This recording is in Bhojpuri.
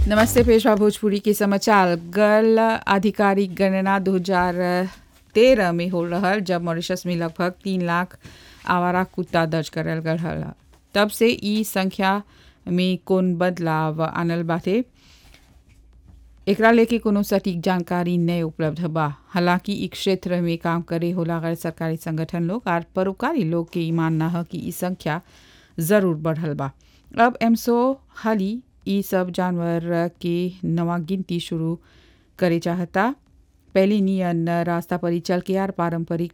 नमस्ते पेशवा भोजपुरी के समाचार गल आधिकारिक गणना 2013 में हो रहल जब मॉरिशस में लगभग तीन लाख आवारा कुत्ता दर्ज करल गल हल तब से ई संख्या में कौन बदलाव आनल बाटे एकरा लेके कोनो सटीक जानकारी नहीं उपलब्ध बा हालांकि ई क्षेत्र में काम करे होला गैर सरकारी संगठन लोग और परोपकारी लोग के ई मानना है कि ई संख्या जरूर बढ़ल बा अब एमसो हाली ई सब जानवर के नवा गिनती शुरू करे चाहता पहली नियन रास्ता पर ही चल के यार पारंपरिक